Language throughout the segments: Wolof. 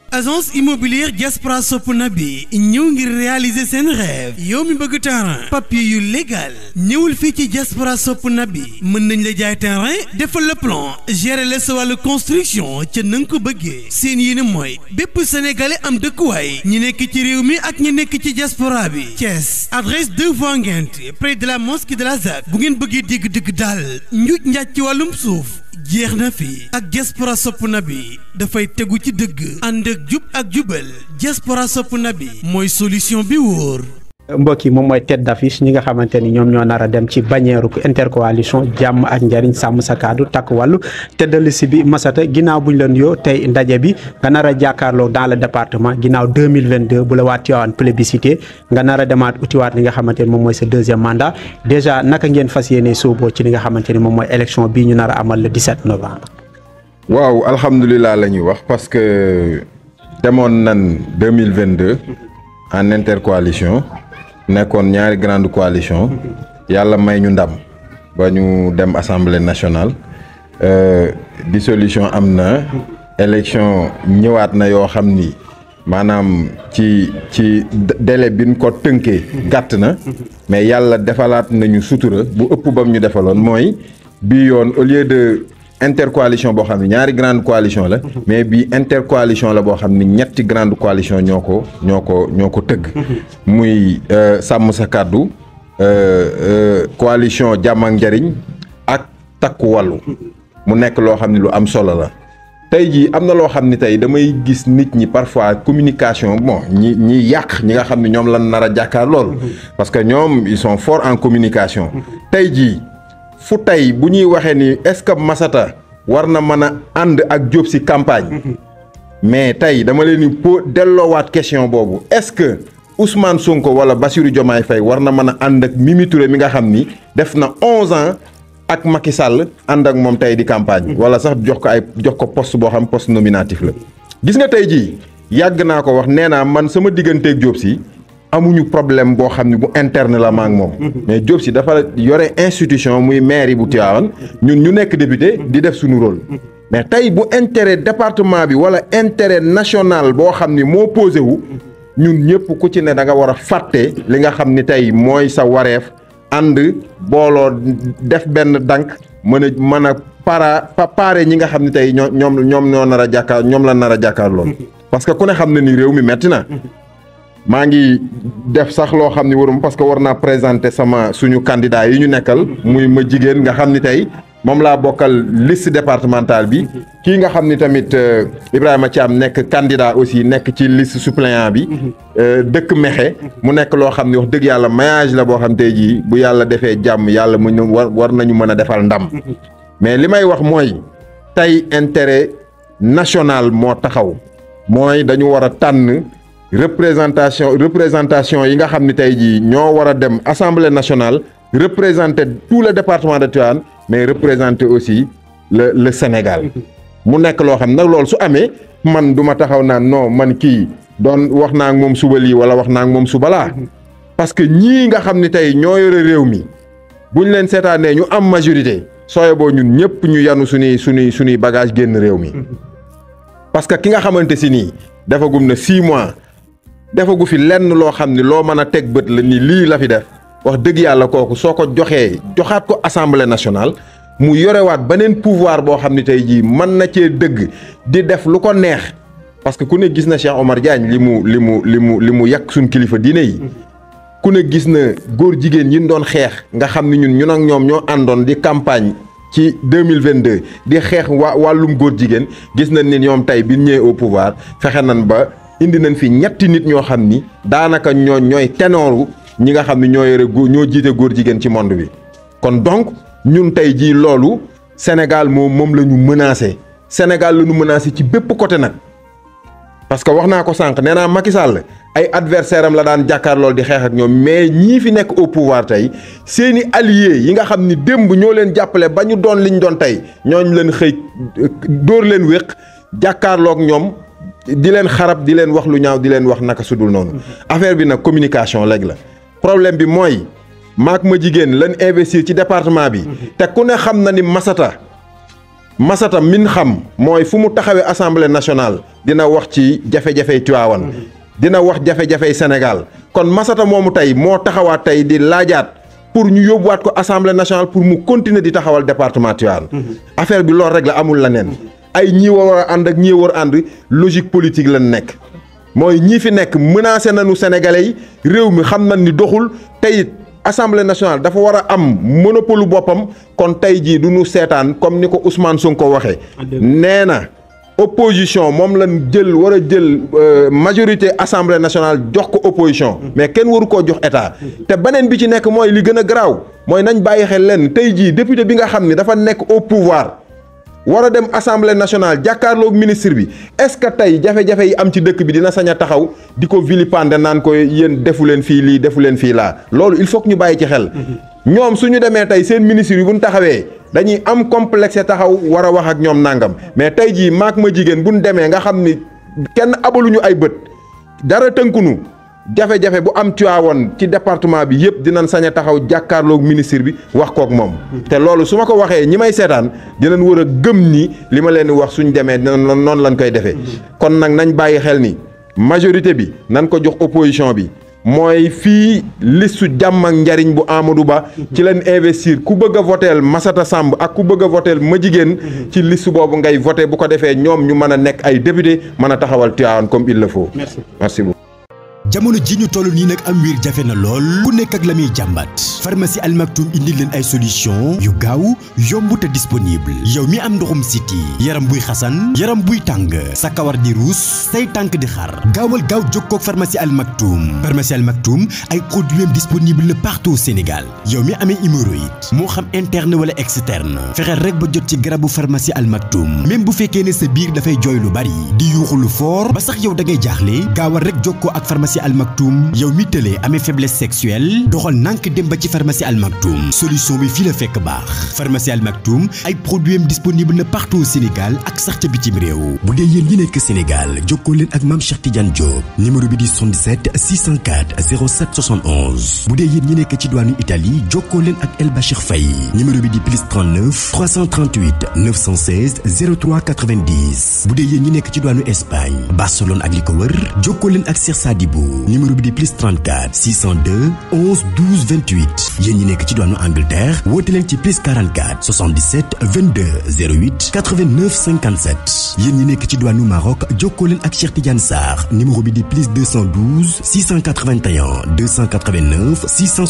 agence immobilière Diaspora sopp na bi ñëw ngir réaliser seen rêve yow mi bëgg terrain papier yu légal ñëwul fii ci Diaspora sopp na bi mën nañ la jaay terrain defal le plan gérer la sa wàllu construction ca na nga ko bëggee seen yéene mooy bépp sénégalais am dëkkuwaay ñi nekk ci réew mi ak ñi nekk ci diaspora bi Thiès adresse 2 voies Nguinth près de la mosquée de la ZAC bu ngeen bëggee dégg dëgg daal njuuj njaaj ci wàllum suuf jeex na fi ak diaspora sopp na bi dafay tegu ci dëgg ànd ak jub ak jubal diaspora sopp na bi mooy solution bi wóor mbokk yi moom mooy tête d'affiche ñi nga xamante ni ñoom ñoo nar a dem ci bannière intercoalition jàmm ak njariñ sàmm sa kaddu takk wàllu tête de liste bi Massata ginnaaw buñ leen yoo tey ndaje bi nga nar a jàkkaarloo dans le département ginnaaw 2022 bu la waa Tivaouane plébiscité nga nar a demaat utiwaat li nga xamante ni moom mooy sa deuxième mandat déjà naka ngeen fas yéene sooboo ci li nga xamante ni moom mooy élection bii ñu nar a amal le 17 novembre. waaw alhamdulilah la ñuy wax parce que demoon nan 2022 en intercoalition. nekkoon ñaari grande coalition yàlla may ñu ndam ba ñu dem assemblée nationale dissolution am na élection ñëwaat na yoo xam ni maanaam ci ci délai bi ñu ko tënkee gàtt na mais yàlla defalaat nañu sutura bu ëpp bam ñu defaloon mooy bii yoon au lieu de intercoalition boo xam ne ñaari grande coalition la mais bii intercoalition la boo xam ne ñetti grande coalition ñoo ko ñoo ko ñoo ko tëgg muy sàmm sa kàddu coalition jàmm ak njariñ ak takku wàllu mu nekk loo xam ne lu am solo la tey jii am na loo xam ne tey damay gis nit ñi parfois communication bon ñi ñi yàq ñi nga xam ne ñoom lan nar a jàkkaar lool parce que ñoom ils sont forts en communication tey jii fu tey bu ñuy waxee ni est-ce que Massata war na mën a ànd ak Diop si campagne mais tey dama leen ni po delloowaat question boobu est-ce que Ousmane Sonko wala Bassirou Diomaye Faye war na mën a ànd ak Mimi Touré mi nga xam ni def na onze ans ak Macky Sall ànd ak moom tey di campagne wala sax jox ko ay jox ko poste boo xam poste nominatif la gis nga tey jii yàgg naa ko wax nee naa man sama digganteeg Diop si amuñu problème boo xam ne bu interne la ma ak moom mais Diop si dafa yore institution muy maire bu Tivaouane ñun ñu nekk député di def suñu rôle mais tey bu intérêt département bi wala intérêt national boo xam ni moo posé wu ñun ñëpp ku ci ne da nga war a fàtte li nga xam ni tey mooy sa wareef ànd booloo def benn dank mën a mën a para paare ñi nga xam ne tey ñoo ñoom ñoom ñoo nar a jàkkaar ñoom la nar a jàkkaar lool parce que ku ne xam ne ni réew mi metti na maa ngi def sax loo xam ni warum parce que war naa présenter sama suñu candidat yi ñu nekkal muy ma jigéen nga xam ni tey moom laa bokkal liste départementale bi kii nga xam ni tamit Ibrahima Thiam nekk candidat aussi nekk ci liste suppléant bi dëkk Mexe mu nekk loo xam ni wax dëgg yàlla maillage la boo xam tey jii bu yàlla defee jàmm yàlla mu ñu war war nañu mën a defal ndam mais li may wax mooy tey intérêt national moo taxaw mooy dañu war a tànn représentation représentation yi nga xam ni tey jii ñoo war a dem assemblée nationale représenter tout le département de Tivaouane mais représenter aussi le le Sénégal mu nekk loo xam nag loolu su amee man du ma taxaw naan non man kii doon wax naa ak moom suba lii wala wax naa ak moom suba laa parce que ñii nga xam ni tey ñoo yore réew mi buñ leen seetaanee ñu am majorité sooye boo ñun ñëpp ñu yanu suñuy suñuy suñuy bagage génn réew mi parce que ki nga xamante si nii defagum na six mois defagu fi lenn loo xam ni loo mën a teg bët la ni lii la fi def wax dëgg yàlla kooku soo ko joxee joxaat ko assemblée nationale mu yorewaat beneen pouvoir boo xam ni tey jii mën na cee dëgg di def lu ko neex parce que ku ne gis na Cheikh Omar Diagne li mu li mu li mu li mu yàq suñ kilifa diine yi ku ne gis na góor jigéen yi ñu doon xeex nga xam ni ñun ñun ak ñoom ñoo àndoon di campagne ci 2022 di xeex waa wàllum góor jigéen gis nañ ni ñoom tey bi ñëwee au pouvoir fexe nañ ba indi nañ fi ñetti nit ñoo xam ni daanaka ñoo ñooy tenooru ñi nga xam ne ñoo yore góor ñoo jiite góor jigéen ci monde bi kon donc ñun tey jii loolu Sénégal moom moom la ñu menacé Sénégal la ñu menacé ci bépp côté nag parce que wax naa ko sànq nee naa Macky Sall ay adversaire am la daan jàkkaar lool di xeex ak ñoom mais ñii fi nekk au pouvoir tey seeni alliés yi nga xam ni démb ñoo leen jàppale ba ñu doon liñ doon tey ñooñ leen xëy dóor leen wéq jàkkaarloog ñoom di leen xarab di leen wax lu ñaaw di leen wax naka sudul noonu affaire bi nag communication léegi la problème bi mooy maak ma jigéen lan investir ci département bi te ku ne xam na ni Massata Massata min xam mooy fu mu taxawee assemblée nationale dina wax ci jafe-jafey Tivaouane dina wax jafe-jafey Sénégal kon Massata moomu tey moo taxawaat tey di laajaat pour ñu yóbbuwaat ko assemblée nationale pour mu continuer di taxawal département Tivaouane affaire bi loolu rek la amul leneen ay ñii war a ànd ak ñii war a ànd logique politique lañ nekk mooy ñii fi nekk menacé nañu sénégalais yi réew mi xam nañ ni doxul tey it assemblée nationale dafa war a am monopole boppam kon tey jii du ñu seetaan comme ni ko Ousmane Sonko waxee nee na opposition moom lañ jël war a jël majorité assemblée nationale jox ko opposition mais kenn waru koo jox état te beneen bi ci nekk mooy li gën a garaaw mooy nañ bàyyi xel lenn tey jii député bi nga xam ni dafa nekk au pouvoir war a dem assemblée nationale jàkkaarloog ministre bi est-ce que tey jafe-jafe yi am ci dëkk bi dina sañ a taxaw di ko vilipender naan ko yéen defu leen fii lii defu leen fii laa loolu il faut que ñu bàyyi ci xel ñoom suñu demee tey seen ministre yi bu ñu taxawee dañuy am complexe taxaw war a wax ak ñoom nangam mais tey jii maak ma jigéen bu ñu demee nga xam ni kenn abaluñu ay bët dara tënkunu jafe-jafe bu am Tivaouane ci département bi yëpp dinañ sañ a taxaw jàkkaarloog ministre bi wax kook moom. te loolu su ma ko waxee ñi may seetaan dinañ war a gëm ni li ma leen di wax suñ demee noonu lañ koy defee. kon nag nañ bàyyi xel ni majorité bi nañ ko jox opposition bi. mooy fii listu jàmm ak njariñ bu Amadou Ba ci leen investir ku bëgg a voteel Massata Samb ak ku bëgg a voteel ma jigéen ci liste boobu ngay voté bu ko defee ñoom ñu mën a nekk ay député mën a taxawal Tivaouane comme il le faut. merci merci beaucoup. jamono ji ñu toll nii nag am wiir jafe na lool ku nekk ak la muy jàmbat pharmacie Al Maktoum indi leen ay solution yu gaaw yomb te disponible yow mi am ndoxum siti yaram buy xasan yaram buy tàng sa kawar di ruus say tànk di xar gaawal gaaw jokkoo ak pharmacie Al Maktoum pharmacie Al Maktoum ay produits disponible na partout au Sénégal yow mi amee hémorroïde moo xam interne wala externe fexeel rek ba jot ci garabu pharmacie Al Maktoum même bu fekkee ne sa biir dafay jooy lu bari di yuuxu lu fort ba sax yow da ngay jaaxle gaawal rek jokkoo ak pharmacie Al Maktoum yow mi tëlee amee faiblesse sexuelle doxal nànk dem ba ci pharmacie Al Maktoum solution bi fii la fekk baax pharmacie Al Maktoum ay produits am disponible na partout au Sénégal ak sax ca bitim réew bu dee yéen ñi nekk Sénégal jokkoo leen ak Mame Cheikh Tidiane Diop numéro bi di 77 604 07 71 bu dee yéen ñi nekk ci douane Italie jokkoo leen ak El Bachir Faye numéro bi di plus 39 338 916 03 90 bu dee yéen ñi nekk ci douane Espagne Barcelone ak li ko wër jokkoo leen ak Cheikh Sadibou numéro bi di plus 34 602 11 12 28 yéen ñi nekk ci doonu Angleterre woote leen ci plus 44 77 22 08 89 57 yéen ñi nekk ci doonu Maroc jokkoo leen ak Cheikh Tidiane Sarr numéro bi di plus 212 681 289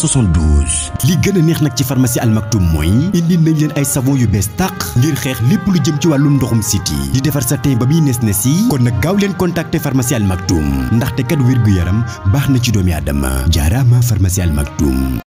672 li gën a neex nag ci pharmacie Al Maktoum mooy indi nañ leen ay savon yu bees tàq ngir xeex lépp lu jëm ci wàllum ndoxum siti di defar sa teen ba muy nes nes yi kon nag gaaw leen contacter pharmacie Al Maktoum ndaxte kat wér gu yaram baax na ci doomi aadama jaaraama pharmacie Al Maktoum